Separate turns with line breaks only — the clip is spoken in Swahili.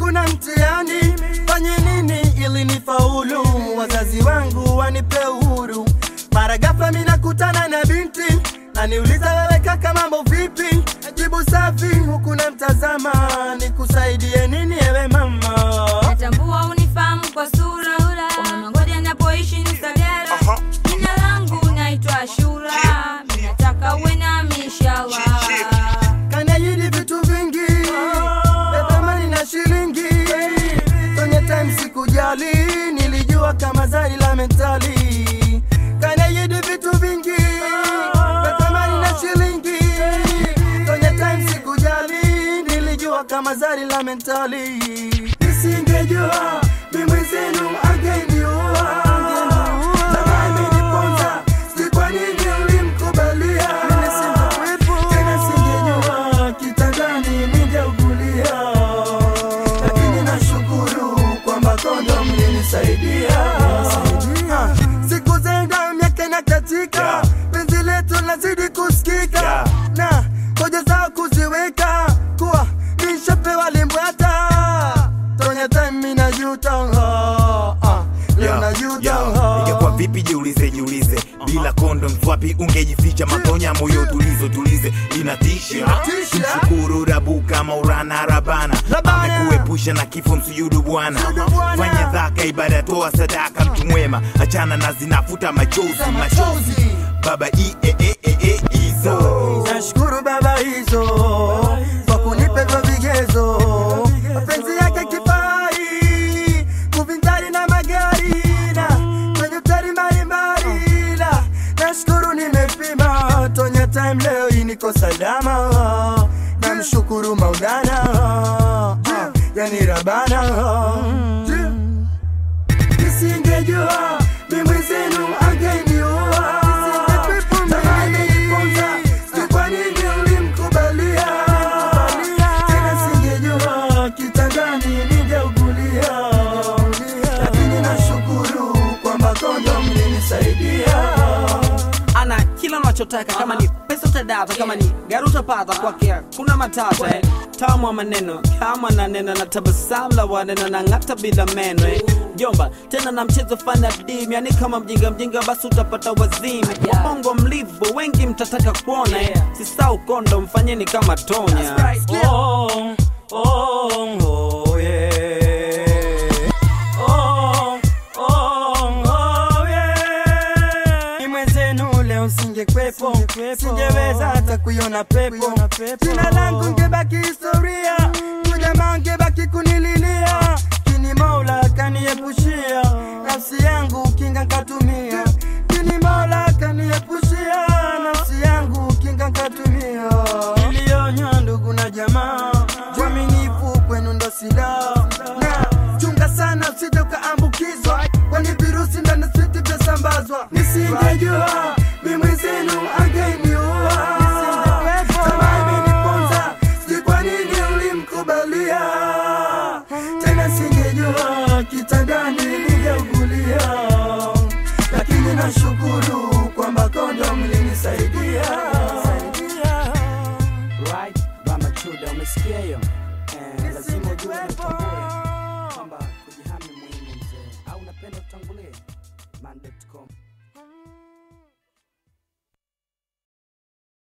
kuna mtihani, fanye nini ili nifaulu? Wazazi wangu wanipe uhuru. Mara ghafla mimi nakutana na binti naniuliza, wewe kaka, mambo vipi? Jibu safi huku namtazama, nikusaidie nini ewe mama?
Natambua unifahamu kwa sura, umenongoja napoishi ni Sagara. Jina langu naitwa Ashura, mimi nataka uwe nami inshallah.
Kaniahidi vitu vingi vya thamani na shilingi. Kwenye time sikujali, nilijua kama zari la mentali. Kaniahidi vitu vingi vya thamani na shilingi. Kwenye time sikujali, nilijua kama zari la mentali. Nisingejua mimi zenu angeniua. Tamaa imeniponza, sijui kwa nini ulimkubalia. Tena singejua kitandani ningeugulia, lakini nashukuru kwamba kondom ilinisaidia. Ah, Siku zenda miaka inakatika, penzi letu lazidi kusikika na hoja zao kuziweka kuwa nishapewa limbwata tonya time inajuta ah, ah, leo najuta ah.
ingekuwa vipi jiulize jiulize bila kondom wapi ungejificha matonya moyo tulizo tulize inatisha
Inatisha.
mshukuru rabu kama urana rabana
Rabana.
amekuepusha na kifo msujudu bwana
Msujudu Bwana.
fanya dhaka ibada toa sadaka mtu mwema achana na zinafuta machozi machozi
machozi.
baba i e e e e izo
Nashukuru baba hizo kwa kunipa hivyo vigezo, mapenzi yake kifai kuvinjari na magari na kwenye utari mbalimbali, na nashukuru nimepima tonya time leo hii niko salama, namshukuru Maulana ah, yani Rabana nisingejua mimi zenu angeniua. Tamaa imeniponza, sijui kwa nini ulimkubalia. Tena singejua kitandani ningeugulia, lakini nashukuru kwamba kondom ilinisaidia.
ana kila unachotaka kama ni pesa utadata kama ni gari utapata kwake kuna matata eh. tamu wa maneno kama na neno na tabasamu la waneno na ng'ata bila meno eh. jomba tena na mchezo fana dim yani kama mjinga mjinga basi utapata wazimu wabongo mlivu wengi mtataka kuona eh. sisau kondo mfanyeni kama tonya oh, oh, oh, yeah. Oh, oh, oh, yeah.
Ni mwenzenu leo singekwepo, singeweza hata kuiona pepo. Jina langu ngebaki historia, ujamaa ngebaki kunililia, kini Mola kaniepushia, nafsi yangu kinga nkatumia, kini Mola kaniepushia, nafsi yangu kinga nkatumia. Nilionywa ndugu na jamaa, uaminifu kwenu ndo silaha na chunga sana usije ukaambukizwa, kwani virusi ndani switi vyasambazwa. Nisingejua mimi zenu angeniua. Tamaa imeniponza, sijui kwa nini ulimkubalia. Tena singejua kitandani ningeugulia, lakini nashukuru